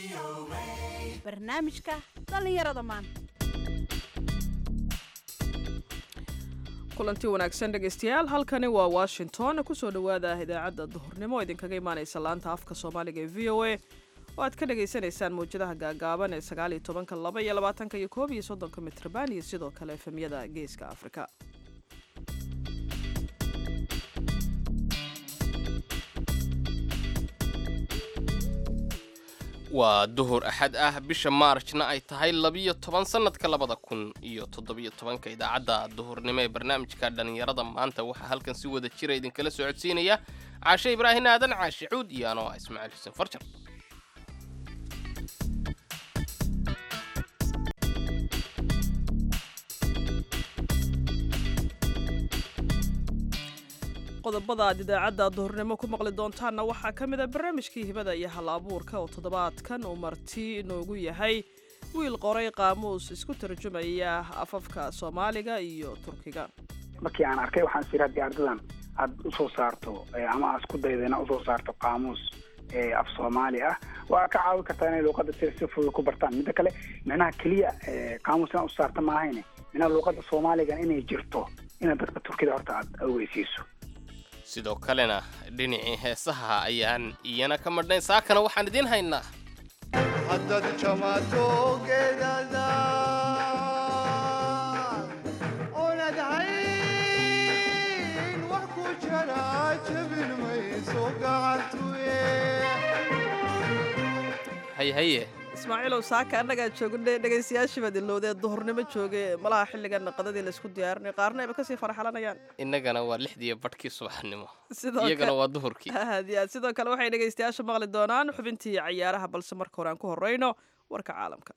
barnaamijka dhallinyarada maanta kulanti wanaagsan dhegaystayaal halkani waa washington kusoo dhowaada idaacadda duhurnimo idinkaga imaanaysa laanta afka soomaaliga ee v o a oo aad ka dhagaysanaysaan mawjadaha gaagaaban ee sagaaliyo tobanka laba iyo labaatanka iyo koob iyo soddonka mitrban iyo sidoo kale efemyada geeska afrika waa duhur axad ah bisha maarjna ay tahay labiyo toban sannadka labada kun iyo toddobiyo tobanka idaacadda duhurnimo ee barnaamijka dhallinyarada maanta waxaa halkan si wada jira idinkala soo codsiinaya caashe ibraahin aadan caashe cuud iyo anoo ah ismaaciil xuseen farjar qodobada aad idaacadda duhurnimo ku maqli doontaanna waxaa ka mid a barnaamijkii hibada iyo hal abuurka oo toddobaadkan uu marti inoogu yahay wiil qoray qaamuus isku tarjumaya afafka soomaaliga iyo turkiga markii aan arkay waxaan is haddii ardadan aad usoo saarto ama aad isku daydo inaad usoo saarto qaamuus af soomaali ah waa ka caawin kartaa inay luuqadda si si fudud ku bartaan midda kale micnaha keliya qaamuus inaad usaarta maahayne micnaha luuqadda soomaaligan inay jirto inaad dadka turkida horta aad aweysiiso sidoo kalena dhinacii heesaha ayaan iyana ka madhnayn saakana waxaan idiin haynaa haddad jamaato geedada oonad hayn wax ku jara jabin mayso gacantuye haye haye ismaaciilow saaka annagaa joogna dhegaystayaashii baad ilowdee duhurnimo jooge malaha xilligan qadadii laysku diyaarinay qaarna ayba kasii farxalanayaan innagana waa lixdiiyo badhkii subaxnimo sidoo iyagana kale waa duhurkii aad iyo aad sidoo kale waxay dhegaystayaasha maqli doonaan xubintii cayaaraha balse marka hore aan ku horeyno warka caalamka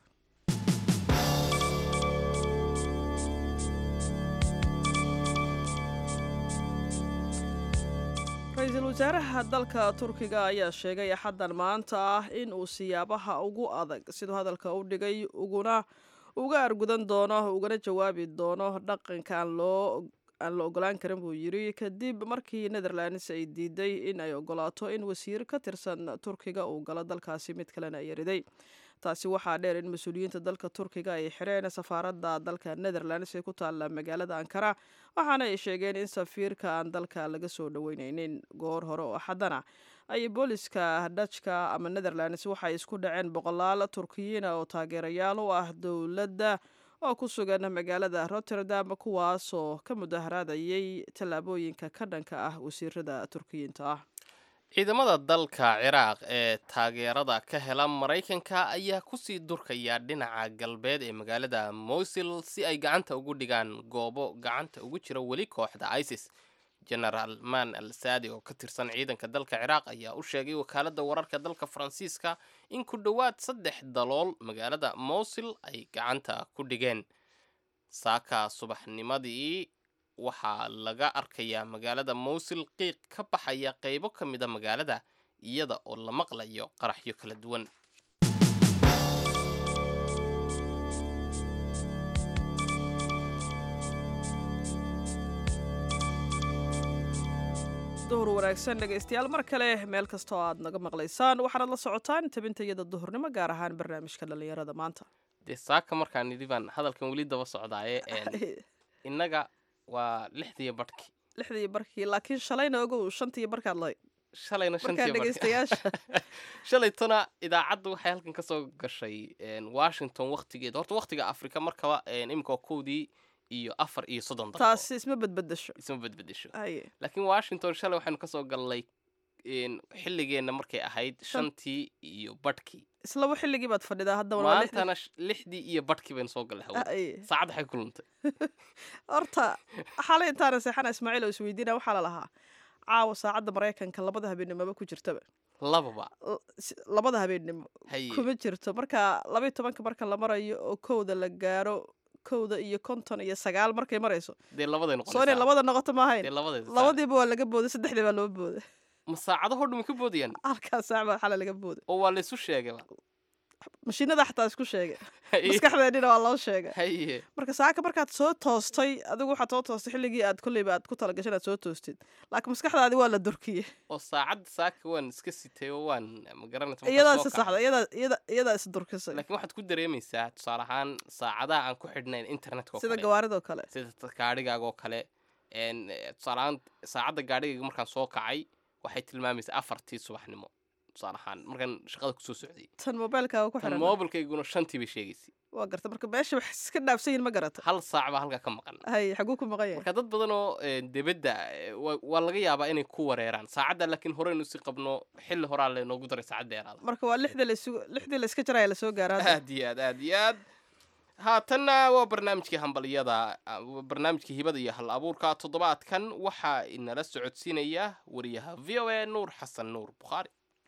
ra-iisul wasaaraha dalka turkiga ayaa sheegay axaddan maanta ah in uu siyaabaha ugu adag siduu hadalka u dhigay uguna uga argudan doono ugana jawaabi doono dhaqanka aan loo aan la ogolaan karin buu yidhi kadib markii netherlands ay diiday in ay ogolaato in wasiir ka tirsan turkiga uu galo dalkaasi mid kalena ay yariday taasi waxaa dheer in mas-uuliyiinta dalka turkiga ay xireen safaaradda dalka netherlands ee ku taalla magaalada ankara waxaana ay sheegeen in safiirka aan dalka laga soo dhaweyneynin goor hore oo axadana ay booliska dajka ama netherlands waxay isku dhaceen boqolaal turkiyiina oo taageerayaal u ah dowladda oo ku sugan magaalada rotterdam kuwaasoo ka mudaharaadayay tallaabooyinka ka dhanka ah wasiirada turkiyiinta ah ciidamada dalka ciraaq ee taageerada ka hela maraykanka ayaa kusii durkaya dhinaca galbeed ee magaalada mosul si ay gacanta ugu dhigaan goobo gacanta ugu jira weli kooxda isis genaraal man al saadi oo ka tirsan ciidanka dalka ciraaq ayaa u sheegay wakaaladda wararka dalka faransiiska in ku dhowaad saddex dalool magaalada mosul ay gacanta ku dhigeen saaka subaxnimadii waxaa laga arkayaa magaalada mowsil qiiq ka baxaya qaybo ka mida magaalada iyada oo la maqlayo qaraxyo kala duwan duhur wanaagsan dhegaystayaal mar kale meel kasta oo aad naga maqlaysaan waxaanad la socotaan tabinta iyada duhurnimo gaar ahaan barnaamijka dhallinyarada maanta dee saaka markaan nidhi baan hadalkan weli daba socdaaye innaga waa lixdiiyo badhkii lixdii barkii laakiin shalayna ogow shantii barkaad lahayd shalayna markaa shantii dhegaystayaasha shalaytona idaacaddu waxay halkan ka soo gashay washington waktigeeda horta waktiga afrika markaba iminka waa kowdii iyo afar iyo soddon daqiiqo taasi isma badbedesho isma bedbedesho haye laakiin washington shalay waxaynu ka soo gallay xilligeenna markay ahayd shantii iyo badhkii islaba xilligii baad fadhidaa haddaba waa lixdii- maantana sh- lixdii iyo badhkii baynu soo gallay hawada Haye. saacad waxay kulantay horta xalay intaana seexana ismaaciil oo isweydiina waxaa la lahaa caawa saacadda maraykanka labada habeennimoba ku jirtaba lababa L- si- labada habeennimo haye kuma jirto marka labaiyo tobanka marka la marayo oo kowda la gaaro kowda iyo konton iyo sagaal markay marayso dee labaday soo inay noqonaysaa labada noqoto maahayn dee labadeeda saac. labadiiba waa laga booday saddexdii baa loo booday ma saacadahoo dhumi ka boodayaan halkaa saac baa xala laga booday oo waa laysu sheegayba mashiinada xataa isku sheegay Haye, maskaxdeennina waa loo sheegay haye marka saaka markaad soo toostay adigu waxaad soo toostay xilligii aad kolleyba aad ku talagashay inaad soo toostid laakiin maskaxdaadi waa la dorkiyey oo saacadda saaka waan iska sitay oo waan ma garanaysa markaan iyadaa soo is saxda kacay. iyadaa iyada iyadaa is durkisay laakiin waxaad ku dareemaysaa tusaale ahaan saacadaha aan ku xidhnayn internetka oo sida kale gawaaridoo kale sida gaadhigaaga oo kale een, eh, tusaale ahaan saacadda gaadhigayga markaan soo kacay waxay tilmaamaysaa afartii subaxnimo tusaale ahaan markaan shaqada kusoo socday tan mobailkaaga ku tan xiran moobilkayguna shantii bay sheegaysay waa garta marka meesha wax iska dhaafsan yihin ma garata hal saac baa halkaa ka maqan hay xaguu ku maqan yahay marka dad badan oo eh, debedda eh, waa waa laga yaabaa inay ku wareeraan saacadda laakiin horeynu si qabno xilli horaa laynoogu daray saacad dheeraada marka waa lixdii la isugu lixdii la iska jaraya lasoo gaara hadda. aad iyo aad aad iyo aad haatanna waa barnaamijkii hambalyada ah, waa barnaamijkii hibada iyo hal abuurka toddobaadkan waxaa inala socodsiinaya wariyaha v o a nuur xasan nuur bukhaari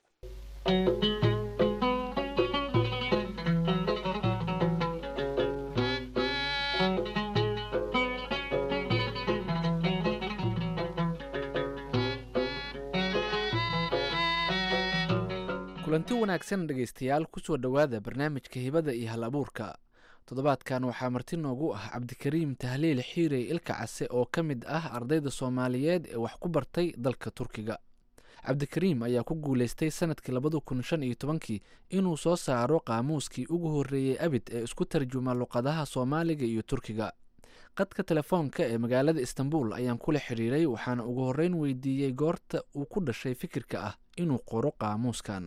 kulanti wanaagsan dhegaystayaal kusoo dhowaada barnaamijka hibada iyo hal abuurka toddobaadkan waxaa marti noogu ah cabdikariim tahliil xiirey ilka case oo ka mid ah ardayda soomaaliyeed ee wax ku bartay dalka turkiga cabdikariim ayaa ku guulaystay sanadkii labada kun shan iyo tobankii inuu soo saaro qaamuuskii ugu horreeyey abid ee isku tarjuma luqadaha soomaaliga iyo turkiga qadka telefoonka ee magaalada istanbul ayaan kula xiriiray waxaana ugu horreyn weydiiyey goorta uu ku dhashay fikirka ah inuu qoro qaamuuskan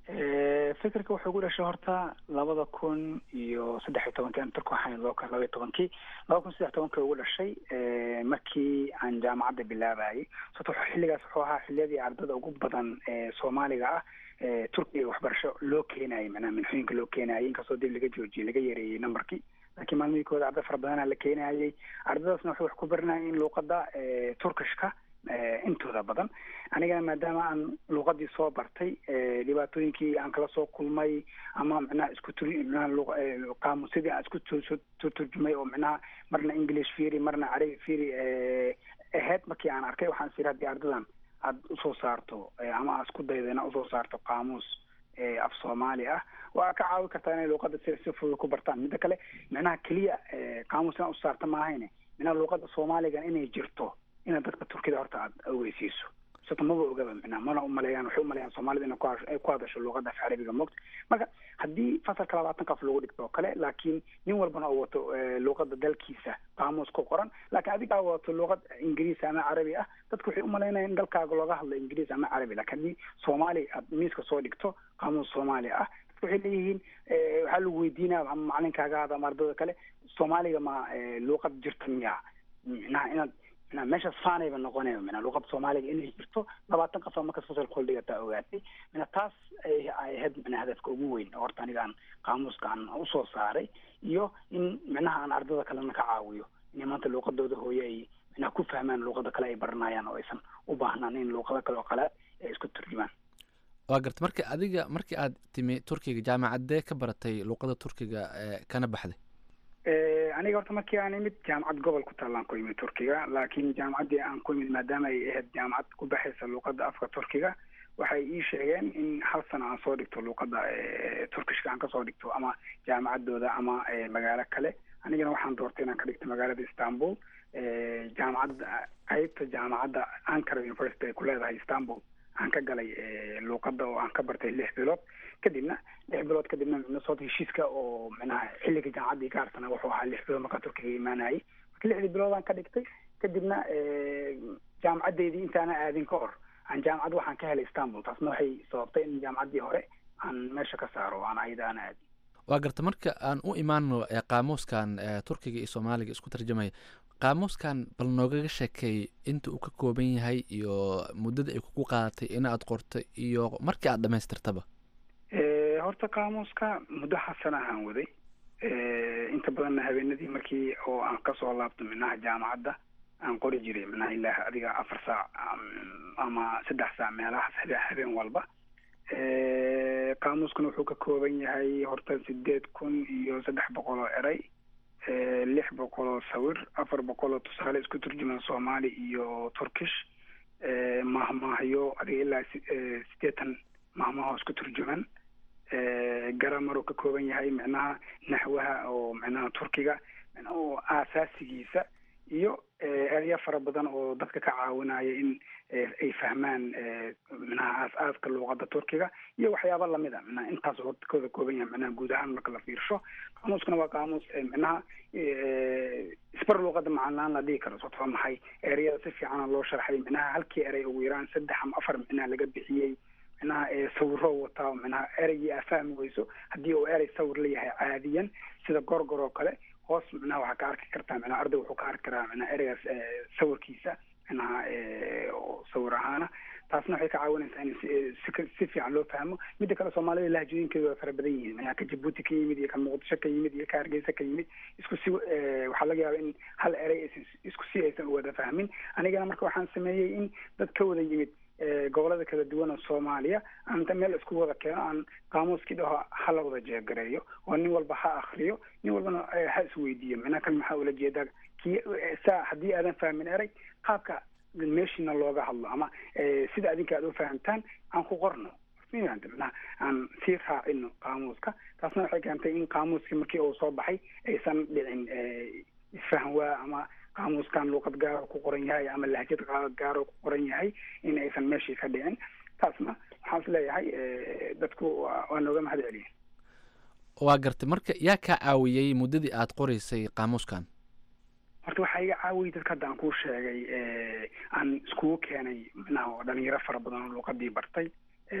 Eh, fikirka wuxuu ku dhashay horta labada kun iyo saddex iyo tobankii aan turku waxaan loo kala laba iyo tobankii laba kun saddex tobankii ugu dhashay eh, markii aan jaamacadda bilaabayay sababto wuxuu- xilligaas wuxuu ahaa xilliyadii ardada ugu badan ee soomaaliga ah ee turkiga waxbarasho loo keenayay macnaha minxooyinka loo keenayay inkastoo dib laga joojiyey laga yareeyey numberkii laakiin maalmihii kooda arday fara badanaa la keenayay ardadaasna waxay wax ku baranayeen luuqadda eh, turkishka eh, intooda badan anigana maadaama aan luuqadii soo bartay eh, dhibaatooyinkii aan kala soo kulmay ama micnaha isku turi micnaha luq- eh, qaamuusyadii aan isku tu- tu- tu- turjumay oo micnaha marna english fiiri marna carabi fiiri eh, ahayd markii aan arkay waxaan siri haddii ardadan aad usoo saarto eh, ama aad isku daydo inaad usoo saarto qaamuus eh, af soomaali ah waa ka caawi kartaa inay luuqada si si fudud ku bartaan midda kale micnaha keliya eh, qaamuus inaad usoo saarta maahayne micnaha luuqada soomaaliga inay jirto inaad dadka turkida horta aad ogeysiiso sababto maba ogaba micnaha mana umaleeyaan waxay umaleeyaan soomaalida inay ku hash- ay ku hadasho luuqada af carabiga moogta marka haddii fasalka labaatan qof lagu dhigto oo kale laakiin nin walbana uu wato eh, luuqada dalkiisa qaamuus ku qoran laakiin adigaa wato luuqad ingiriis ama carabi ah dadku waxay umalaynayaan in dalkaaga looga hadlo ingiriis ama carabi laakiin haddii soomaali aad miiska soo dhigto qaamuus soomaali ah dadku waxay leeyihiin eh, waxaa lagu weydiinaya ama macalinkaaga ama ardada kale soomaaliga ma eh, luuqad jirta miya micnaha inaad micnaha meeshaas faanayba noqonaya micnaha luuqada soomaaliga inay jirto labaatan qof markas fasalka hol dhigataa ogaatay mina taas ay ay ahayd micnaha hadafka ugu weyn oo horta aniga aan qaamuuska aan usoo saaray iyo in micnaha aan ardada kalena ka caawiyo inay maanta luuqadooda hooye ay micnaha ku fahmaan luuqada kale ay baranayaan oo aysan u baahnaan in luuqada kale oo kale ay isku turjumaan waa garta marka adiga markii aad timi turkiga jaamacadee ka baratay luuqada turkiga ee kana baxday Eh, aniga horta markii aan imid jaamacad gobol ku taallaan ku imid turkiga laakiin jaamacaddii aan ku imid maadaama ay ahayd jaamacad ku baxaysa luuqadda afka turkiga waxay ii sheegeen in hal sano aan soo dhigto luuqadda eh, turkishka aan kasoo dhigto ama jaamacadooda ama eh, magaalo kale anigana waxaan doortay inaan ka dhigto magaalada istanbul eh, jaamacadda qaybta jaamacadda ankara university ay ku leedahay istanbul aan ka galay eh, luuqadda oo aan ka bartay lix bilood kadibna lix bilood kadibna micno soo heshiiska oo micnaha xilliga jaamacaddii ka harsana wuxuu ahaa lix bilood markaa turkiga imaanayay marka lixdii biloodaan ka dhigtay kadibna eh, jaamacaddeydii intaana aadin ka hor aan jaamacad waxaan ka helay istanbul taasna waxay sababtay in jaamacaddii hore aan meesha ka saaro aan ayada aan aadin waa garta marka aan u imaano ee qaamuuskan ee turkiga iyo soomaaliga isku tarjamaya qaamuuskan bal noogaga sheekeey inta uu ka kooban yahay iyo muddada ay kugu qaadatay in aad qorto iyo markii aad dhamaystirtaba Eh, horta qaamuuska muddo xasan ahaan waday Eh, inta badanna habeenadii markii oo aan kasoo laabto minaha jaamacadda aan qori jiray minaha ilaa adiga afar saac am- ama saddex saac meelahaas habe- habeen walba Eh, qaamuuskuna wuxuu ka kooban yahay horta sideed kun iyo saddex boqol oo eray Eh, lix boqol oo sawir afar boqol oo tusaale isku turjuman soomaali iyo turkish Eh, mahmaahyo adiga ilaa si- eh, sideetan mahmaahoo isku turjuman garamar uu ka kooban yahay micnaha naxwaha oo micnaha turkiga oo aasaasigiisa iyo erya fara badan oo dadka ka caawinaya in ay fahmaan micnaha aas-aaska luuqada turkiga iyo waxyaaba lamid a micnaha intaas horta kooda kooban yahay micnaha guud ahaan marka la fiirsho qaamuuskana waa qaamuus micnaha isbar luuqada macnaan la dhihi karo sababto maxay ereyada si fiicana loo sharxay micnaha halkii erey ugu yaraan saddex ama afar micnaha laga bixiyey micnaha sawiro wataa micnaha ereygii aa fahmi weyso haddii uu erey sawir leeyahay caadiyan sida gorgor oo kale hoos micnaha waxaa ka arki kartaa micnaha arday wuxuu ka arki karaa micnaha ereygaas sawirkiisa micnaha sawir ahaana taasna waxay ka caawinaysaa in si si fiican loo fahmo midda kale soomaalida lahjooyinkeedu waa fara badan yihiin micnaha ka jabuuti ka yimid iyo ka muqdisho ka yimid iyo ka hargeysa ka yimid isku si waxaa laga yaaba in hal erey aysan isku si aysan u wada fahmin anigana marka waxaan sameeyey in dad ka wada yimid gobolada kala duwan oo soomaaliya aan inta meel isku wada keeno aan qaamuuskii dhaho ha la wada jeegareeyo oo nin walba ha akriyo nin walbana ha isweydiiyo micnaha kan maxaa ula jeedaa kii saa haddii aadan fahmin erey qaabka meeshiina looga hadlo ama sida adinka aad u fahamtaan aan ku qorno micnaha aan sii raacino qaamuuska taasna waxay keentay in qaamuuskii markii uu soo baxay aysan dhicin isfahan waa ama qaamuuskan luuqad gaaro ku qoran yahay ama lahjad gaaro ku qoran yahay in aysan meeshii ka dhicin taasna waxaan is leeyahay dadku waa nooga mahad celiyen waa gartay marka yaa kaa caawiyey muddadii aad qoreysay qaamuuskan horta waxaa iga caawiyey dadka hadda aan kuu sheegay aan iskugu keenay micnaha oo dhalinyaro fara badan oo luuqadii bartay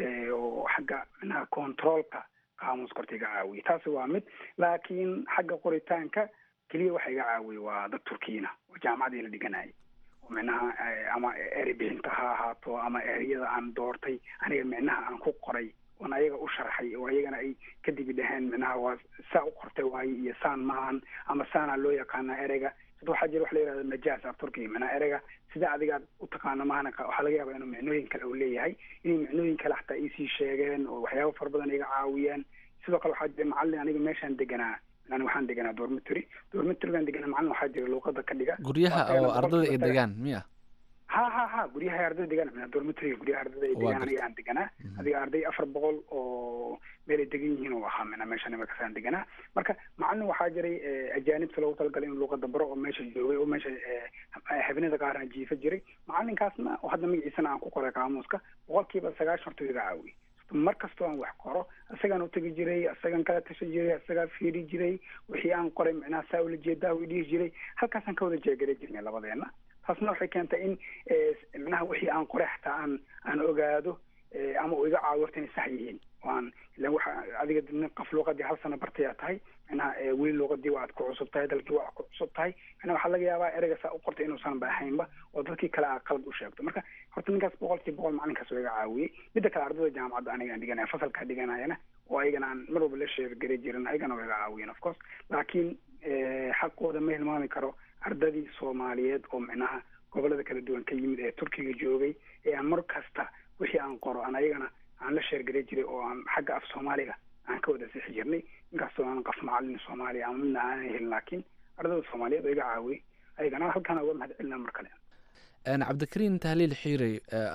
oo xagga micnaha controolka qaamuuska horta iga caawiyey taasi waa mid laakiin xagga qoritaanka keliya waxa iga caawiyey waa dad turkiina oo jaamacadii la dhiganayay oo micnaha ama eri bixinta ha ahaato ama ereyada aan doortay aniga micnaha aan ku qoray oon ayaga u sharxay oo ayagana ay kadib dhaheen micnaha waa saa u qortay waaye iyo saan maahan ama saanaa loo yaqaanaa ereyga sida waxaa jira wax la yihahda majaas af turkiga micnaha ereyga sida adigaad u taqaano maahana waxaa laga yaabaa inuu micnooyin kale uu leeyahay inay micnooyin kale xataa iisii sheegeen oo waxyaaba fara badan iga caawiyeen sidoo kale waxaa jira macallin aniga meeshaan deganaa an waxaan deganaa dormitory dormitorygaan deganaa macallin waxaa jira luuqada ka dhiga guryaha oo ardada ay degaan miya ha ha ha guryaha ardada degaan mina dormitoryga guryaha ardada ay degaan aniga aan deganaa adiga arday afar boqol oo meel ay degan yihiin oo ahaa mina meeshan imakasaan deganaa marka macallin waxaa jiray ajaanibta loogu talagalay in luuqada baro oo meesha joogay oo meesha habeenada qaarna jiifa jiray macallinkaasna oo hadda magaciisana aan ku qoray qaamuuska boqolkiiba sagaashan horta iga caawiyey mar kastoo aan wax qoro isagaan utegi jiray isagaan kala tashan jiray isagaa fiiri jiray wixii aan qoray micnaha saa ula jeedaa u dhihi jiray halkaasaan ka wada jeegara jirnay labadeena taasna waxay keentay in micnaha wixii aan qoray xataa aan aan ogaado ama uu iga caawiyo horta inay sax yihiin waan ilan waxa adiga nin qof luuqadii hal sano bartayaa tahay micnaha weli luuqadii waad ku cusub tahay dalkii waa ku cusub tahay micnaha waxaa laga yaabaa ereyga saa u qortay inuusan ba ahaynba oo dadkii kale aa qalad u sheegto marka horta ninkaas boqolkii boqol macalinkaas waa iga caawiyey midda kale ardada jaamacadda aniga aan dhiganaya fasalkaa dhiganayana oo ayagana aan mar walba la sheegagari jirin ayagana waa iga caawiyeen of course laakiin xaqooda ma hilmaami karo ardadii soomaaliyeed oo micnaha gobolada kala duwan ka yimid ee turkiga joogay ee aan mar kasta wixii aan qoro aan ayagana aan la sheergari jiray oo aan xagga af soomaaliga aan ka wada sixi jirnay inkastoo aan qof macallin soomaaliya ama midna aanan helin laakiin ardada soomaaliyeed oo iga caawiyey ayagana halkaana uga mahad celinaa mar kale cabdikariin tahliil xiirey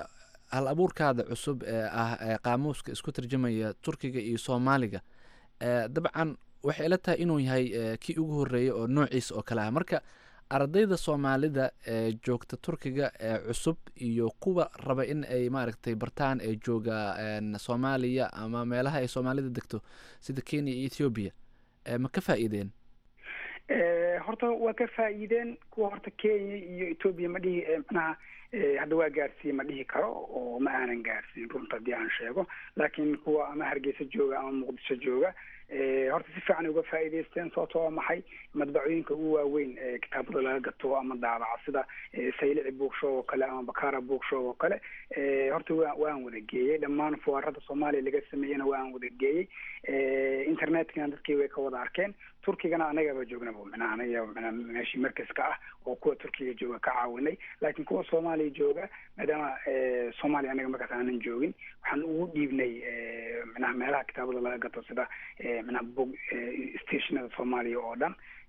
hal abuurkaada cusub ee ah qaamuuska isku tarjamaya turkiga iyo soomaaliga dabcan waxay ila tahay inuu yahay kii ugu horreeyay oo noociisa oo kale ah marka ardayda soomaalida ee joogta turkiga ee cusub iyo kuwa raba in ay maaragtay bartaan ee jooga soomaaliya ama meelaha ay soomaalida degto sida kenya iyo ethoobiya ma ka faa'iideen horta waa ka faa'iideen kuwa horta kenya iyo etoobiya ma dhihi micnaha hadda waa gaarsiiye ma dhihi karo oo ma aanan gaarsiin runta haddii aan sheego laakiin kuwa ama hargeysa jooga ama muqdisho jooga horta si fiican uga faa'iidaysteen sababto waa maxay madbacooyinka ugu waaweyn ee kitaabada laga gato ama daabaca sida saylici bookshow oo kale ama bakara bookshow oo kale horta wa waan wada geeyey dhammaan fuwaarada soomaaliya laga sameeyena waan wada geeyey internetkana dadkii way ka wada arkeen turkigana anagaba joognaba micnaha anaga micnaha meeshii markaska ah oo kuwa turkiga jooga ka caawinay laakiin kuwa soomaaliya jooga maadaama soomaaliya anaga markaas aanan joogin waxaan ugu dhiibnay micnaha meelaha kitaabada laga gato sida micnaha bog stationada soomaaliya oo dhan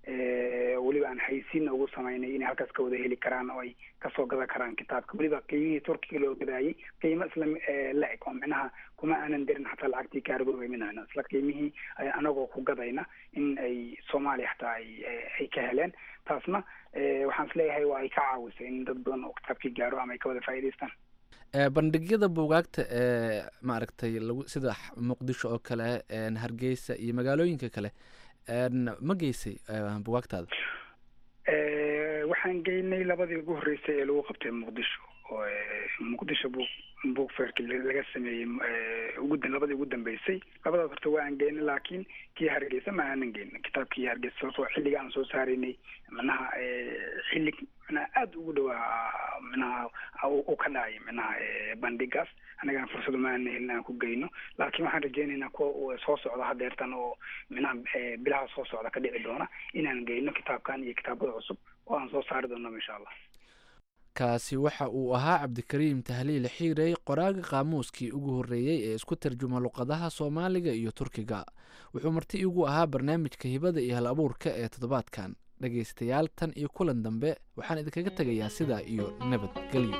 weliba aan haysiinna ugu samaynay inay halkaas ka wada heli karaan oo ay kasoo gadan karaan kitaabka weliba qiimihii turkiga loo gadaayay qiimo isla la eg oo micnaha kuma aanan dirin xataa lacagtii kaargooga minana isla qiimihii anagoo ku gadayna in ay soomaaliya xataa ay ay ka heleen taasna waxaan isleeyahay waa ay ka caawisay in dad badan oo kitaabkii gaaro ama ay ka wada faa'iidaystaan bandhigyada buugaagta ee maaragtay lagu sida muqdisho oo kale hargeysa iyo magaalooyinka kale ma geysay bugaagtaada waxaan geynay labadii ugu horreysay ee lagu qabtay muqdisho oo muqdisho book book fairki laga sameeyey ugu labadii ugu dambeysay labadaas horta waa aan geynay laakiin kii hargeysa ma aanan geynin kitaabkii hargeysa sababtoo xilliga aan soo saaraynay manaha xilli manaha aada ugu dhawaa manaha u ka dhacay manaha bandhigaas annagana fursado ma aanan helin aan ku geyno laakiin waxaan rajeynaynaa kuwa soo socda hadeertan oo manaha bilaha soo socda ka dhici doona inaan geyno kitaabkan iyo kitaabada cusub oo aan soo saari doono insha allah kaasi waxa uu ahaa cabdikariim tahliil xiirey qoraaga qaamuuskii ugu horreeyey ee isku tarjuma luqadaha soomaaliga iyo turkiga wuxuu marti igu ahaa barnaamijka hibada iyo hal abuurka ee toddobaadkan dhegaystayaal tan iyo kulan dambe waxaan idinkaga tegayaa sidaa iyo nabadgelyo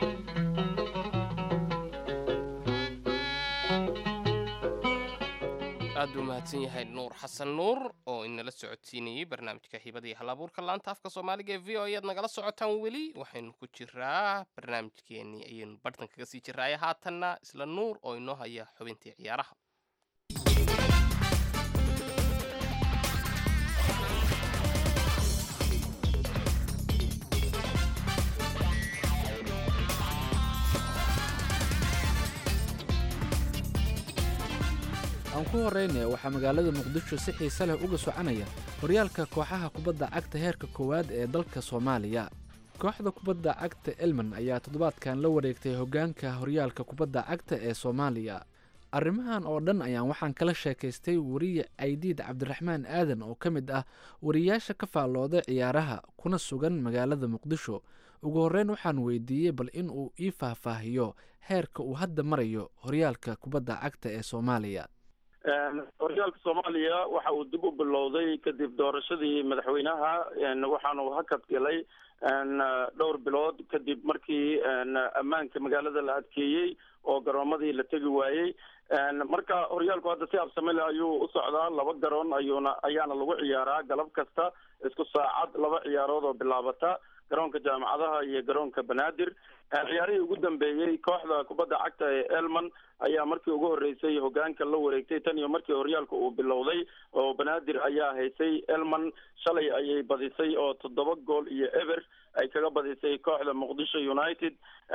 aad buu mahadsan yahay nuur xasan nuur oo inala socodsiinayey barnaamijka hibada iyo hal abuurka laanta afka soomaaliga ee v o ayaad nagala socotaan weli waxaynu ku jiraa barnaamijkeenii ayaynu barhtan kaga sii jiraaye haatanna isla nuur oo inoo haya xubintii ciyaaraha aan ku horreynaya waxaa magaalada muqdisho si xiise leh uga soconaya horyaalka kooxaha kubadda cagta heerka koowaad ee dalka soomaaliya kooxda kubadda cagta elman ayaa toddobaadkan la wareegtay hoggaanka horyaalka kubadda cagta ee soomaaliya arrimahan oo dhan ayaan waxaan kala sheekaystay wariye caydiid cabdiraxmaan aadan oo ka mid ah wariyaasha ka faallooda ciyaaraha kuna sugan magaalada muqdisho ugu horreyn waxaan weydiiyey bal in uu ii faahfaahiyo heerka uu hadda marayo horyaalka kubadda cagta ee soomaaliya horyaalka soomaaliya waxa uu dib u bilowday kadib doorashadii madaxweynaha waxaanu hakad galay dhowr bilood kadib markii ammaanka magaalada la adkeeyey oo garoomadii la tegi waayey marka horyaalku hadda si absamile ayuu u socdaa laba garoon ayuuna ayaana lagu ciyaaraa galab kasta isku saacad laba ciyaarood oo bilaabata garoonka jaamacadaha iyo garoonka banaadir ciyaarihii ugu dambeeyey kooxda kubadda cagta ee elman ayaa markii ugu horreysay hogaanka la wareegtay tan iyo markii horyaalka uu bilowday oo banaadir ayaa haysay elman shalay ayay badisay oo toddoba gool iyo eber ay kaga badisay kooxda muqdisho united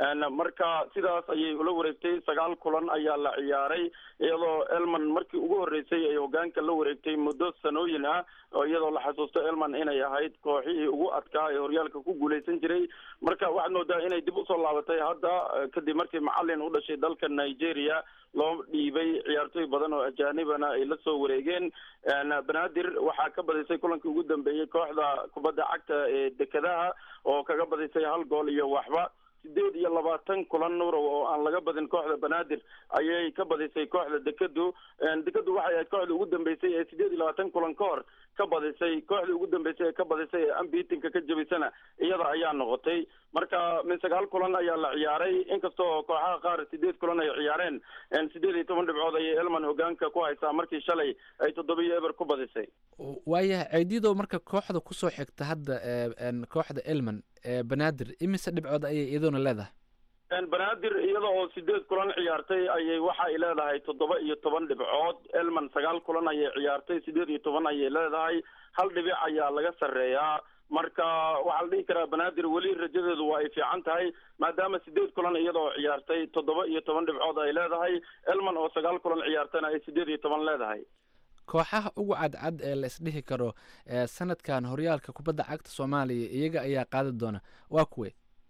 marka sidaas ayay ula wareegtay sagaal kulan ayaa la ciyaaray iyadoo elman markii ugu horreysay ay hogaanka la wareegtay muddo sanooyin ah oo iyadoo la xasuusto elman inay ahayd kooxihii ugu adkaa ee horyaalka ku guuleysan jiray marka waxaad moodaa inay dib usoo laabatay hadda kadib markii macalin u dhashay dalka nigeria loo dhiibay ciyaartooy badan oo ajaanibana ay la soo wareegeen banaadir waxaa ka badisay kulankii ugu dambeeyey kooxda kubadda cagta ee dekedaha oo kaga badisay hal gool iyo waxba sideed iyo labaatan kulan nurow oo aan laga badin kooxda banaadir ayay ka badisay kooxda dekedu dekedu waxay ahayd kooxda ugu dambeysay ee sideed iyo labaatan kulan ka hor ka badisay kooxdii ugu dambeysay ee ka badisay ee ambitinka ka jebisana iyada ayaa noqotay marka min sagaal kulan ayaa la ciyaaray inkastoo kooxaha qaar sideed kulan ay ciyaareen sideed iyo toban dhibcood ayay elman hogaanka ku haysaa markii shalay ay toddoba iyo eber ku badisay waayahay ceydido marka kooxda kusoo xigta hadda kooxda elman banaadir imise dhibcood ayay iyadoona leedahay banaadir iyada oo sideed kulan ciyaartay ayay waxa ay leedahay toddoba iyo toban dhibcood elman sagaal kulan ayay ciyaartay sideed iyo toban ayay leedahay hal dhibic ayaa laga sarreeyaa marka waxaa la dhihi karaa banaadir weli rajadeedu waa ay fiican tahay maadaama sideed kulan iyadoo ciyaartay toddoba iyo toban dhibcood ay leedahay elman oo sagaal kulan ciyaartayna ay sideed iyo toban leedahay kooxaha ugu cadcad ee la isdhihi karo sanadkan horyaalka kubadda cagta soomaaliya iyaga ayaa qaadi doona waa kuwe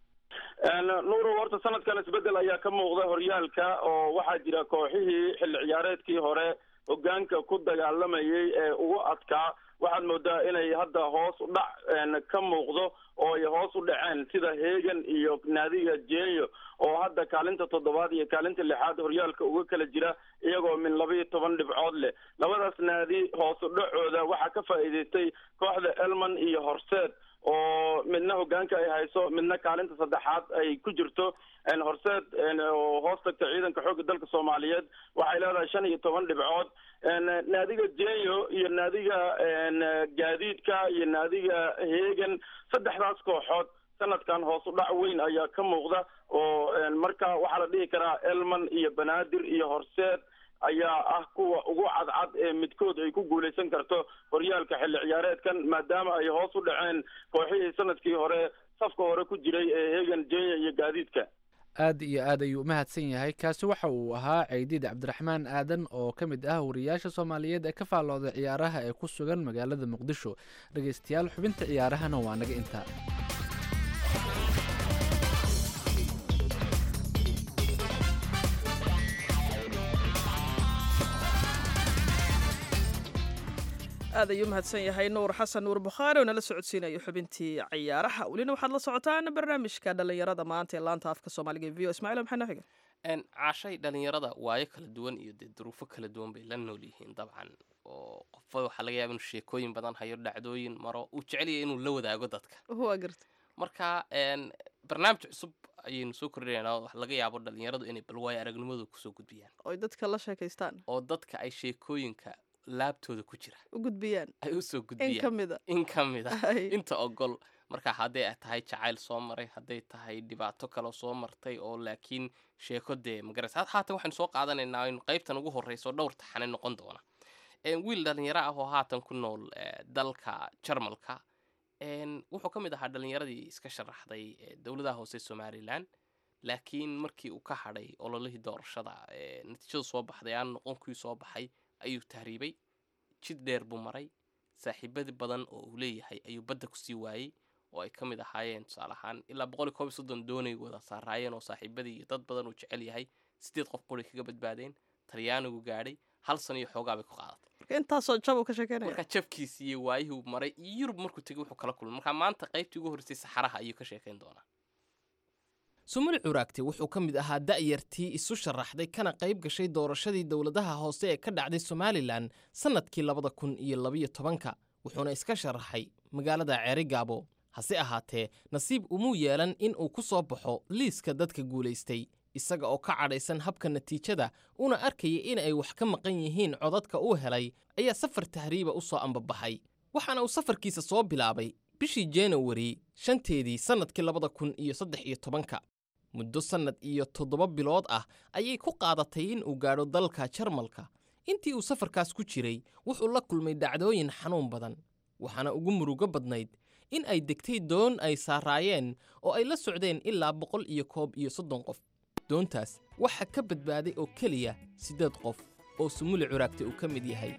nuuro horta sanadkan isbedel ayaa ka muuqda horyaalka oo waxaa jira kooxihii xilli ciyaareedkii hore hogaanka ku dagaalamayay ee ugu adkaa waxaad moodaa inay hadda hoos u dhac een, ka muuqdo oo ay hoos u dhaceen sida hegan iyo naadiga jeeyo oo hadda kaalinta toddobaad iyo kaalinta lixaad horyaalka uga kala jira iyagoo min laba iyo toban dhibcood leh labadaas naadi hoos u dhacooda waxaa ka faa'iidaystay kooxda elman iyo horseed oo midna hogaanka ay hayso midna kaalinta saddexaad ay ku jirto een, horseed een, oo hoos tagta ciidanka xoogga dalka soomaaliyeed waxay leedahay shan iyo toban dhibcood een, naadiga jeyo iyo naadiga een, gaadiidka iyo naadiga hegan saddexdaas kooxood sanadkan hoos u dhac weyn ayaa ka muuqda oo een, marka waxaa la dhihi karaa elman iyo banaadir iyo horseed ayaa ah kuwa ugu cadcad ee midkood ay ku guuleysan karto horyaalka xilli ciyaareedkan maadaama ay hoos u dhaceen kooxihii sanadkii hore safka hore ku jiray ee hegan jenya iyo gaadiidka aad iyo aad ayuu u mahadsan yahay kaasi waxa uu ahaa ceydiid cabdiraxmaan aadan oo ka mid ah wariyaasha soomaaliyeed ee ka faallooda ciyaaraha ee ku sugan magaalada muqdisho dhegaystayaal xubinta ciyaarahana waa naga intaa aad ayuu mahadsan yahay nuur xasan nuur bukhaari oo nala socodsiinayo xubintii ciyaaraha welina waxaad la socotaan barnaamijka dhallinyarada maanta ee laanta afka soomaaliga ee v o ismaciil maxaa noo xiga Een, caashay dhalinyarada waayo kala duwan iyo dee duruufo kala duwan bay la nool yihiin dabcan oo qofba waxaa laga yaaba inuu sheekooyin badan hayo dhacdooyin maro uu jecel yahay inuu la wadaago dadka waa garta marka een, barnaamij cusub ayaynu soo kordhinaynaa oo laga yaabo dhalinyaradu inay bal waayo aragnimadooda kusoo gudbiyaan oy dadka la sheekaystaan oo dadka ay sheekooyinka laabtooda ku jira u gudbiyaan ay usoo in ka gudbiyaan mida in ka mid ah Ay. inta ogol marka hadday ay tahay jacayl soo maray hadday tahay dhibaato kale soo martay oo laakiin sheeko dee magaraysa had haatan waxaynu soo qaadanaynaa in qaybtan ugu horreysa oo dhowr taxane noqon doona Een, wiil dhalinyaro ah oo haatan ku nool eh, dalka jarmalka een, wuxuu ka mid ahaa dhalinyaradii iska sharaxday eh, dowladaha hoose somalilan laakiin markii uu ka hadhay ololihii doorashada eh, natiijadu soo baxday aan noqon kuwii soo baxay ayuu tahriibay jid dheer buu maray saaxiibadi badan oo uu leeyahay ayuu badda kusii waayey oo ay ka mid ahaayeen tusaale ahaan ilaa boqol iyo koob iyo soddon doonay wada saaraayeen oo saaxiibadii iyo dad badan uu jecel yahay sideed qof quri kaga badbaadeen talyaanigu gaadhay hal sano iyo xoogaa bay ku qaadatay marka intaasoo jab uu ka sheekeynaya marka jabkiisii iyo waayihii uu maray iyo yurub markuu tegay wuxuu kala kulmay marka maanta qaybtii ugu horreysay saxaraha ayuu ka sheekayn doonaa sumul curaagte wuxuu ka mid ahaa da'yartii isu sharaxday kana qayb gashay doorashadii dowladaha hoose ee ka dhacday somalilan sannadkii labada kun iyo labiyo tobanka wuxuuna iska sharaxay magaalada ceerigaabo hase ahaatee nasiib umuu yeelan in uu ku soo baxo liiska dadka guulaystay isaga oo ka cadhaysan habka natiijada una arkaya in ay wax ka maqan yihiin codadka uu helay ayaa safar tahriiba u soo ambabaxay waxaana uu safarkiisa soo bilaabay bishii januari shanteedii sannadkii labada kun iyo saddex iyo tobanka muddo sannad iyo toddoba bilood ah ayay ku qaadatay in uu gaadho dalka jarmalka intii uu safarkaas ku jiray wuxuu la kulmay dhacdooyin xanuun badan waxaana ugu murugo badnayd in ay degtay doon ay saaraayeen oo ay la socdeen ilaa boqol iyo koob iyo soddon qof doontaas waxaa ka badbaaday oo keliya siddeed qof oo sumuli curaagta uu ka mid yahay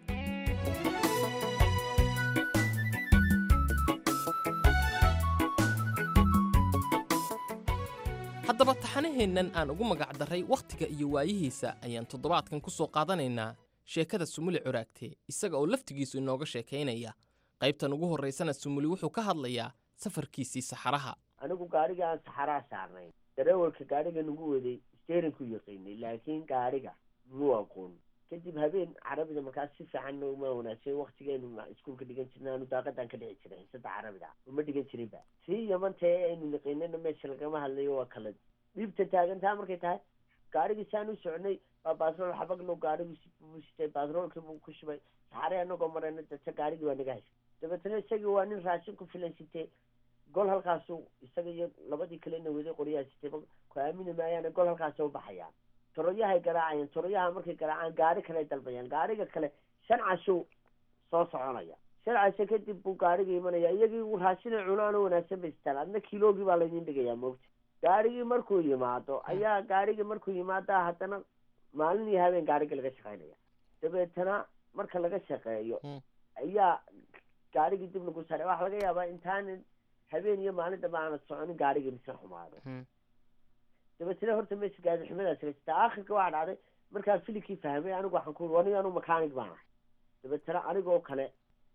haddaba taxanaheennan aan ugu magac darray wakhtiga iyo waayihiisa ayaan toddobaadkan ku soo qaadanaynaa sheekada sumuli curaagte isaga oo laftigiisu inooga sheekaynaya qaybtan ugu horraysana sumuli wuxuu ka hadlayaa safarkiisii saxaraha anigu gaariga aan saxaraa saarnayn dareewalka gaariga nagu waday steerinku yaqiinay laakiin gaariga muu aqoon kadib habeen carabida markaas si fiican uma wanaagsan waktigeenu iskuulka dhigan jirna anu daaqadan ka dhici jiray xiisada carabida uma dhigan jirinba sii yamantee aynu yaqiinana meesha lagama hadlayo waa kala dhiibta taagantaa markay tahay gaarigii saan u socnay waa baasrool xabagno gaarigu sitay baasroolkii buu ku shubay saxare anagoo marayna data gaarigii waa naga hashay dabeetana isagii waa nin raashin ku filan sitee gol halkaasu isaga iyo labadii kalena waday qoryaha sitay ku aamini maayaana gol halkaasa u baxayaan toroyahay garaacayaan toroyaha markay garaacaan gaari kale dalbayaan gaariga kale shan cashuu soo soconaya shan casho kadib buu gaariga imanaya iyagii raashina cunaan oo wanaagsan bay sitaan adna kiloogii baa laydin dhigayaa moogta gaarigii markuu yimaado ayaa gaarigii markuu yimaada haddana maalin iyo habeen gaariga laga shaqaynaya dabeetana marka laga shaqeeyo ayaa gaarigii dib lagu saaray waxaa laga yaabaa intaan habeen iyo maalin dambe aana soconin gaarigii mise xumaado dabeetana horta meesha gaadi xumadaas ka jirta aakhirka waxaa dhacday markaa filikii fahmay anigu waxaan ku wani anu mechanic baan ahay dabeetana anigoo kale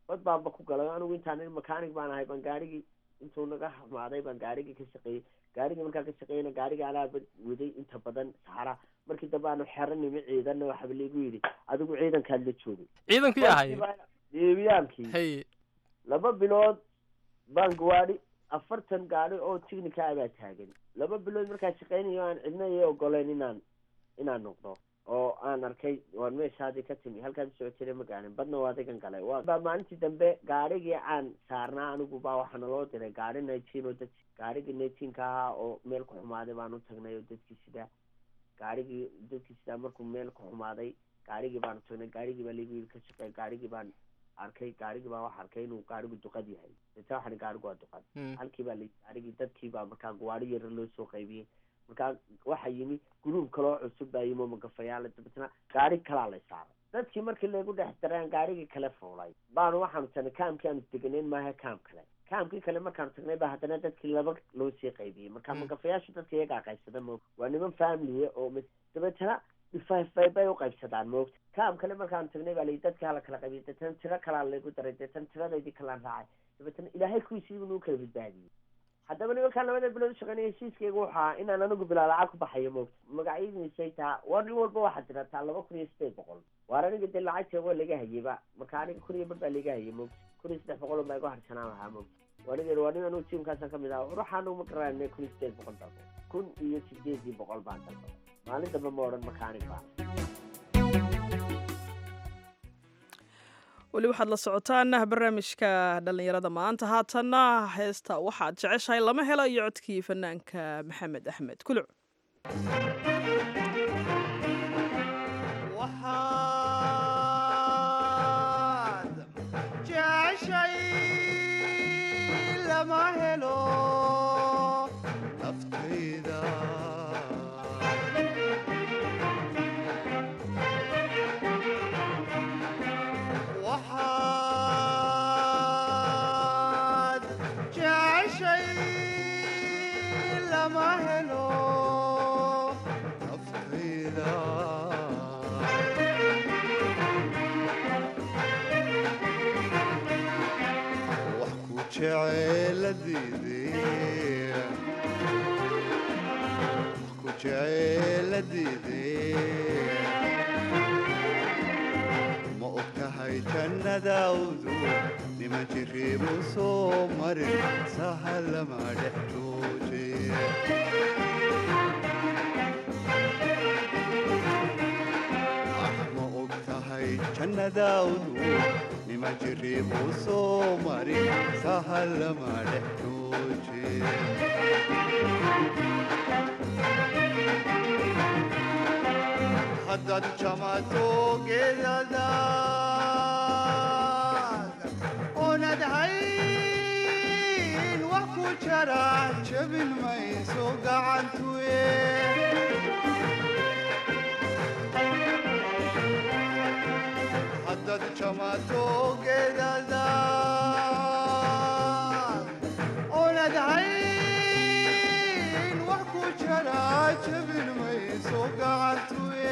bad baanba ku galay anigu intaan nin makaanig baan ahay baan gaarigii intuu naga hamaaday baan gaarigii ka shaqeeyey gaarigii markaan ka shaqeeyana gaarigii anaaba waday inta badan saxara markii dambe aanu xero nimi ciidanna waxaaba laigu yidhi adigu ciidankaad la joogay ciidankii ahay deebiyaankii hay laba bilood baan gawaadhi afartan gaadhi oo tignika ah baa taagan laba bilood markaan shaqeynayo aan cidna ii ogoleyn inaan inaan noqdo oo aan arkay waan meeshaadii ka timi halkaan socotire ma gaarin badna waa adigan galay waa baa maalintii dambe gaadhigii aan saarnaa anigu baa waxaa naloo diray gaadhi nineteen oo dad gaadhigii nineteenka ahaa oo meel ku xumaaday baan u tagnay oo dadkii sidaa gaadhigii dadkii sidaa markuu meel ku xumaaday gaadhigii baanu tagnay gaadhigii baa liigu yidhi ka shaqeey gaadhigii baan arkay gaarigii baa waxa arkay inuu gaarigu duqad yahay deeta waxaan gaarigu waa duqad halkii baa la gaarigii dadkii baa markaa gawaari yara loo soo qaybiyey markaa waxa yimi guruub kaloo cusub baa yimi oo magafayaala dabeetna gaari kalaa la saaray dadkii markii lagu dhex daray aan gaarigii kale fuulay baanu waxaanu tagnay kaamkii aanu deganeyn maaha kaam kale kaamkii kale markaanu tagnay baa haddana dadkii laba loo sii qaybiyey marka magafayaashu dadka iyagaa qaybsada mo waa niman familiya oo dabeetana ifayfay bay u qaybsadaan moogta kaam kale markaanu tagnay baa layi dadkii hala kala qaybiyey deetana tiro kalaa laygu daray deetana tiradaydii kalaan raacay dabeetana ilaahay kuwiisiibu nuu kala badbaadiyey haddaba nimankaan labada bilood shaqeynaya heshiiskayga wuxuu ahaa inaan anigu bilaa lacag ku baxayo moogta magacyadiisay taa war nin walba waxaad tirataa laba kun iyo sideed boqol waar aniga dee lacagta waa laga hayeyba marka aniga kun iyo bar baa laga hayay moogta kun iyo saddex boqol baa igu harsanaan lahaa moogta waaniga waa nin anigu tiimkaasaan kamid ah ruuxaanu ma garanay kun iyo sideed boqol dalbo kun iyo sideedii boqol baan dalbaday maalin dambe ma odhan makaanig baa weli waxaad la socotaan barnaamijka dhallinyarada maanta haatanna heesta waxaad jeceshahay lama helo iyo codkii fanaanka maxamed axmed kuluc waxaad jeceshay lama helo naftayda waxaad jeceshay lama helo naftayda wax ku jeceeladiidee wax ku jeceeladiidee ma og tahay jannadaawdu nima jiriibu soo marin sahalama dhex jooje ma og tahay jannadaawdu nima jiriibu soo marin sahalama dhex jooje haddaad jamato geedadaad oonad hayn wax ku jara jabin mayso gacantuye haddaad jamato geedadaad oonad hayn wax ku jara jabin mayso gacantuye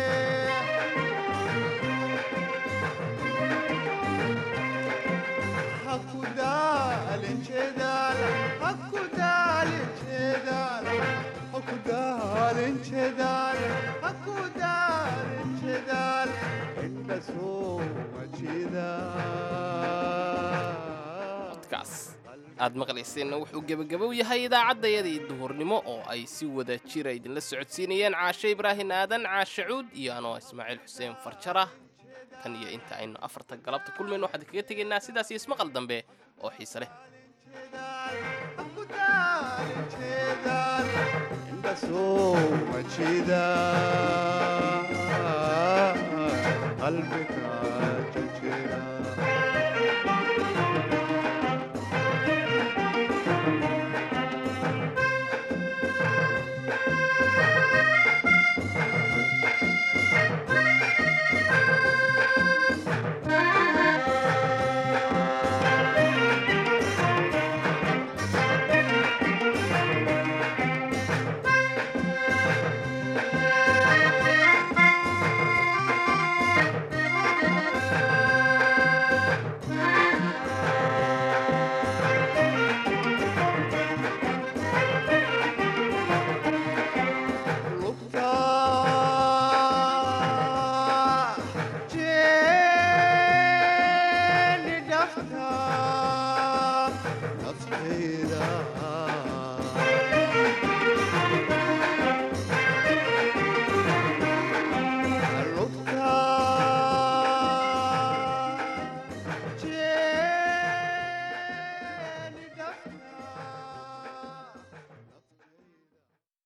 haku daalin jeedaal haku daalin jeedaal haku daalin jeedaal haku daalin jeedaal indha soo codkaas aad maqlayseenna wuxuu gebagabow yahay idaacaddayadii duhurnimo oo ay si wada jira idinla socodsiinayeen caashe ibraahin aadan caashe cuud iyo anoo ismaaciil xuseen farjara tan iyo inta aynu afarta galabta kulmayno waxaan kaga tegaynaa sidaas iyo ismaqal dambe oo xiise leh indha soo majida qalbiga